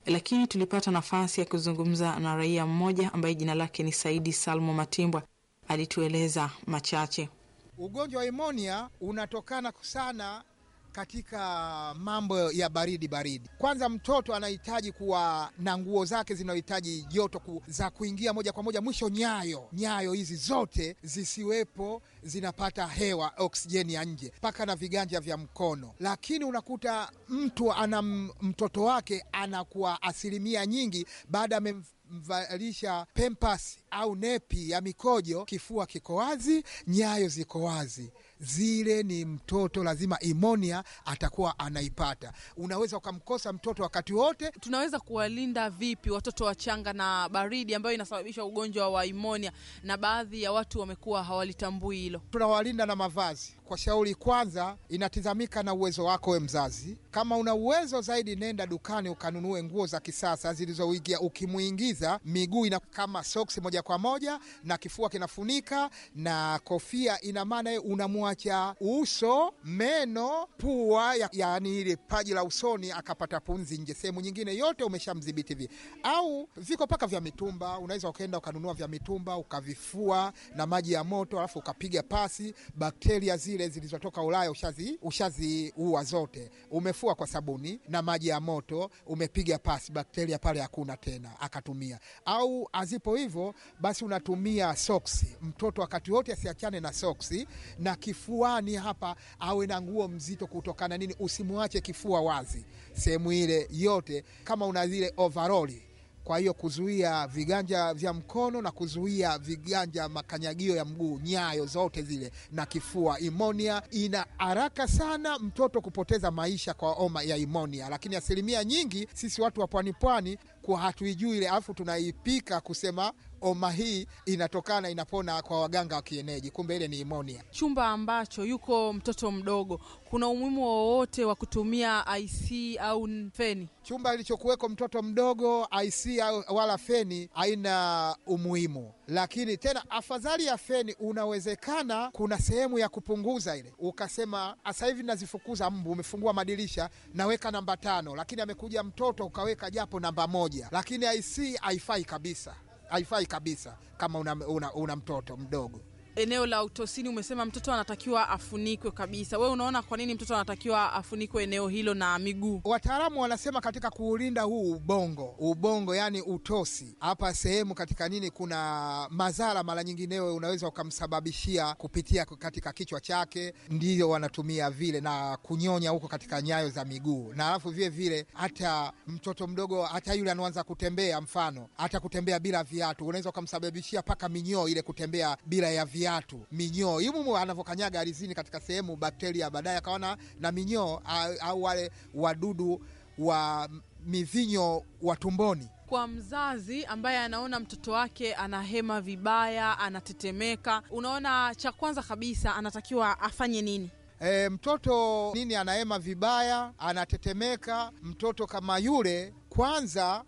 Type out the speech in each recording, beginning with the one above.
lakini tulipata nafasi ya kuzungumza na raia mmoja ambaye jina lake ni Saidi Salmo Matimbwa. Alitueleza machache. Ugonjwa wa imonia unatokana sana katika mambo ya baridi baridi. Kwanza, mtoto anahitaji kuwa na nguo zake zinazohitaji joto ku, za kuingia moja kwa moja mwisho, nyayo nyayo hizi zote zisiwepo zinapata hewa oksijeni ya nje mpaka na viganja vya mkono. Lakini unakuta mtu ana mtoto wake anakuwa asilimia nyingi baada ya mvalisha pempasi au nepi ya mikojo, kifua kiko wazi, nyayo ziko wazi, zile ni mtoto lazima imonia atakuwa anaipata. Unaweza ukamkosa mtoto wakati wote. Tunaweza kuwalinda vipi watoto wachanga na baridi ambayo inasababisha ugonjwa wa imonia, na baadhi ya watu wamekuwa hawalitambui hilo? Tunawalinda na mavazi. Kwa shauri kwanza, inatizamika na uwezo wako we mzazi. Kama una uwezo zaidi, nenda dukani ukanunue nguo za kisasa zilizoigia, ukimwingiza miguu ina kama soksi moja kwa moja na kifua kinafunika na kofia, ina maana unamwacha uso, meno, pua, yaani ile paji la usoni akapata punzi nje. Sehemu nyingine yote umeshamdhibiti vi, au viko paka vya mitumba. Unaweza ukaenda ukanunua vya mitumba ukavifua na maji ya moto, alafu ukapiga pasi, bakteria zile zilizotoka Ulaya ushazi ushaziua zote. Umefua kwa sabuni na maji ya moto, umepiga pasi, bakteria pale hakuna tena, akatumia au azipo hivyo basi unatumia soksi. Mtoto wakati wote asiachane na soksi, na kifuani hapa awe na nguo mzito. Kutokana nini? Usimwache kifua wazi sehemu ile yote, kama una zile overoli kwa hiyo kuzuia viganja vya mkono na kuzuia viganja makanyagio ya mguu, nyayo zote zile na kifua. Imonia ina haraka sana mtoto kupoteza maisha kwa homa ya imonia, lakini asilimia nyingi sisi watu wa pwani pwani kwa hatuijui ile, alafu tunaipika kusema homa hii inatokana inapona kwa waganga wa kienyeji, kumbe ile ni imonia. Chumba ambacho yuko mtoto mdogo, kuna umuhimu wowote wa kutumia IC au feni? Chumba ilichokuweko mtoto mdogo, IC au wala feni haina umuhimu, lakini tena afadhali ya feni, unawezekana kuna sehemu ya kupunguza ile, ukasema sasa hivi nazifukuza mbu, umefungua madirisha, naweka namba tano, lakini amekuja mtoto ukaweka japo namba moja, lakini IC haifai kabisa haifai kabisa kama una, una, una mtoto mdogo. Eneo la utosini umesema mtoto anatakiwa afunikwe kabisa. Wewe unaona kwa nini mtoto anatakiwa afunikwe eneo hilo na miguu? Wataalamu wanasema katika kuulinda huu ubongo, ubongo yani utosi hapa sehemu katika nini, kuna madhara mara nyingineyo unaweza ukamsababishia kupitia katika kichwa chake, ndiyo wanatumia vile na kunyonya huko katika nyayo za miguu, na alafu vile vile hata mtoto mdogo, hata yule anaanza kutembea, mfano hata kutembea bila viatu, unaweza ukamsababishia mpaka minyoo ile, kutembea bila ya viatu viatu minyoo imumu anavyokanyaga ardhini katika sehemu bakteria, baadaye akaona na minyoo au wale wadudu wa mivinyo wa tumboni. Kwa mzazi ambaye anaona mtoto wake anahema vibaya, anatetemeka, unaona cha kwanza kabisa anatakiwa afanye nini? E, mtoto nini anahema vibaya, anatetemeka, mtoto kama yule, kwanza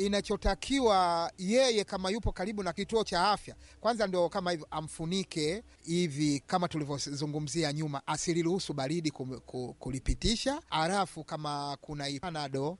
inachotakiwa yeye kama yupo karibu na kituo cha afya, kwanza ndio kama hivyo amfunike hivi, kama tulivyozungumzia nyuma, asiliruhusu baridi kulipitisha. Halafu kama kuna panado,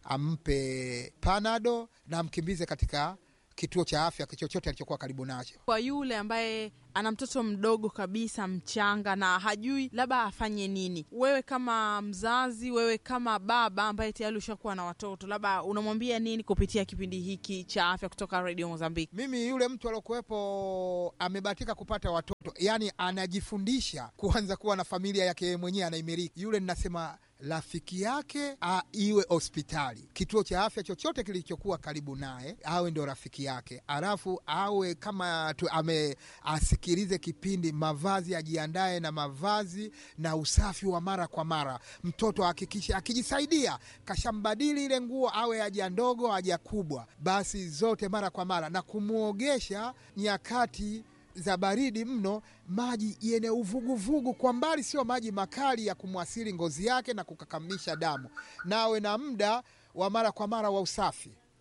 ampe panado na amkimbize katika kituo cha afya chochote alichokuwa karibu nacho. Kwa yule ambaye ana mtoto mdogo kabisa mchanga na hajui labda afanye nini, wewe kama mzazi, wewe kama baba ambaye tayari ushakuwa na watoto, labda unamwambia nini kupitia kipindi hiki cha afya kutoka Radio Mozambiki? Mimi yule mtu aliokuwepo amebahatika kupata watoto, yani anajifundisha kuanza kuwa na familia yake mwenyewe, anaimiliki yule, ninasema rafiki yake a, iwe hospitali, kituo cha afya chochote kilichokuwa karibu naye, awe ndio rafiki yake, alafu awe kama tu, ame asikilize kipindi, mavazi ajiandae na mavazi na usafi wa mara kwa mara. Mtoto ahakikishe akijisaidia kashambadili ile nguo, awe haja ndogo haja kubwa, basi zote mara kwa mara, na kumwogesha nyakati za baridi mno, maji yenye uvuguvugu kwa mbali, sio maji makali ya kumwasili ngozi yake na kukakamisha damu, nawe na muda wa mara kwa mara wa usafi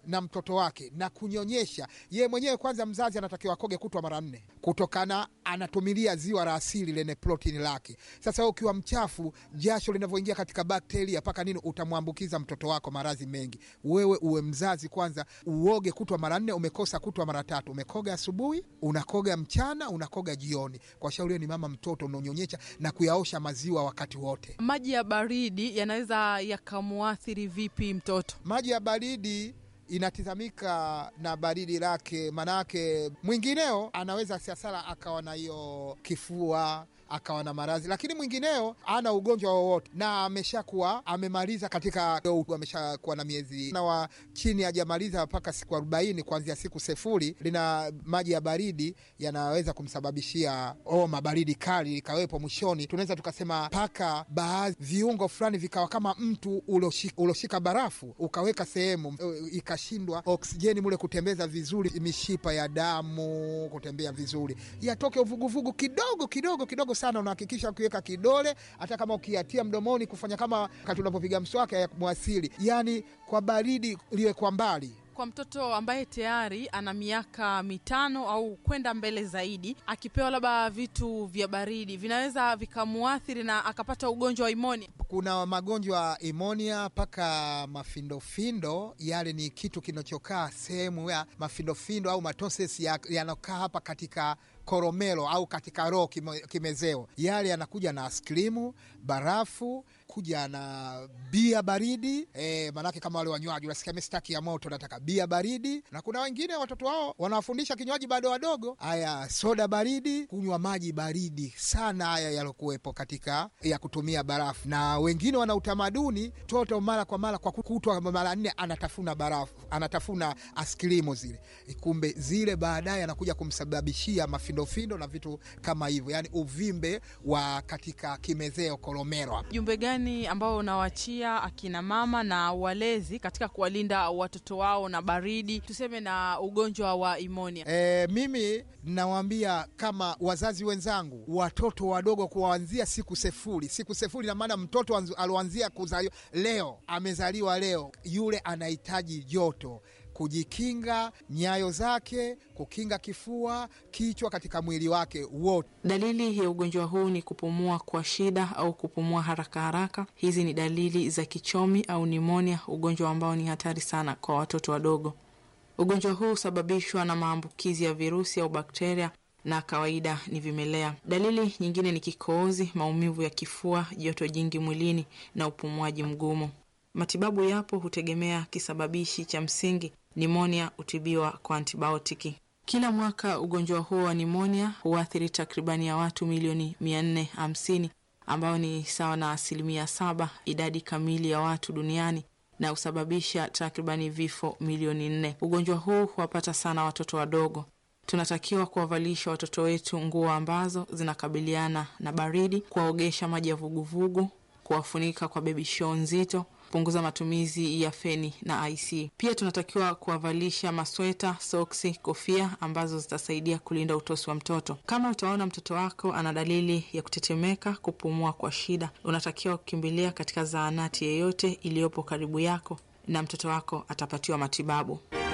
na mtoto wake na kunyonyesha ye mwenyewe, kwanza mzazi anatakiwa akoge kutwa mara nne, kutokana anatumilia ziwa la asili lenye protini lake. Sasa wewe ukiwa mchafu, jasho linavyoingia katika bakteria mpaka nini, utamwambukiza mtoto wako maradhi mengi. Wewe uwe mzazi kwanza, uoge kutwa mara nne, umekosa kutwa mara tatu, umekoga asubuhi, unakoga mchana, unakoga jioni. Kwa shauri hiyo ni mama mtoto unaonyonyesha na kuyaosha maziwa wakati wote. Maji ya baridi yanaweza yakamuathiri vipi mtoto? Maji ya baridi inatizamika na baridi lake, manake mwingineo anaweza siasala akawa na hiyo kifua akawa na maradhi, lakini mwingineo ana ugonjwa wowote na ameshakuwa amemaliza katika, ameshakuwa na miezi na wa chini hajamaliza mpaka siku arobaini kuanzia siku sefuri, lina maji ya baridi yanaweza kumsababishia homa, baridi kali ikawepo. Mwishoni tunaweza tukasema mpaka baadhi viungo fulani vikawa kama mtu uloshika, uloshika barafu ukaweka sehemu ikashindwa oksijeni mule kutembeza vizuri, mishipa ya damu kutembea vizuri, yatoke uvuguvugu kidogo kidogo kidogo sana unahakikisha ukiweka kidole, hata kama ukiatia mdomoni, kufanya kama wakati unapopiga mswaki ya mwasili, yani kwa baridi liwe kwa mbali. Kwa mtoto ambaye tayari ana miaka mitano au kwenda mbele zaidi, akipewa labda vitu vya baridi vinaweza vikamuathiri na akapata ugonjwa wa imonia. Kuna magonjwa imonia mpaka mafindofindo, yale ni kitu kinachokaa sehemu ya mafindofindo au matoses yanakaa ya hapa katika koromelo au katika roho kimezeo, yale yanakuja na askrimu, barafu, kuja na bia baridi e, manake kama wale wanywaji unasikia mistaki ya moto, nataka bia baridi. Na kuna wengine watoto wao wanawafundisha kinywaji bado wadogo, haya soda baridi, kunywa maji baridi sana, haya yalokuwepo katika ya kutumia barafu. Na wengine wana utamaduni toto mara kwa mara kwa kutwa mara nne anatafuna barafu, anatafuna askrimu zile, kumbe zile baadaye anakuja kumsababishia mafindofindo na vitu kama hivyo, yani uvimbe wa katika kimezeo koromero. Jumbe gani ambao unawachia akina mama na walezi katika kuwalinda watoto wao na baridi, tuseme na ugonjwa wa imonia? E, mimi nawaambia kama wazazi wenzangu, watoto wadogo kuanzia siku sefuri. Siku sefuri na maana mtoto aloanzia kuzaliwa leo, amezaliwa leo, yule anahitaji joto kujikinga nyayo zake, kukinga kifua, kichwa katika mwili wake wote. Dalili ya ugonjwa huu ni kupumua kwa shida au kupumua haraka haraka. Hizi ni dalili za kichomi au nimonia, ugonjwa ambao ni hatari sana kwa watoto wadogo. Ugonjwa huu husababishwa na maambukizi ya virusi au bakteria na kawaida ni vimelea. Dalili nyingine ni kikohozi, maumivu ya kifua, joto jingi mwilini na upumuaji mgumu. Matibabu yapo, hutegemea kisababishi cha msingi. Nimonia hutibiwa kwa antibiotiki. Kila mwaka ugonjwa huo wa nimonia huathiri takribani ya watu milioni mia nne hamsini ambao ni sawa na asilimia saba idadi kamili ya watu duniani na husababisha takribani vifo milioni nne. Ugonjwa huu huwapata sana watoto wadogo. Tunatakiwa kuwavalisha watoto wetu nguo ambazo zinakabiliana na baridi, kuwaogesha maji ya vuguvugu, kuwafunika kwa bebi show nzito punguza matumizi ya feni na IC. Pia tunatakiwa kuwavalisha masweta, soksi, kofia ambazo zitasaidia kulinda utosi wa mtoto. Kama utaona mtoto wako ana dalili ya kutetemeka, kupumua kwa shida, unatakiwa kukimbilia katika zahanati yeyote iliyopo karibu yako na mtoto wako atapatiwa matibabu.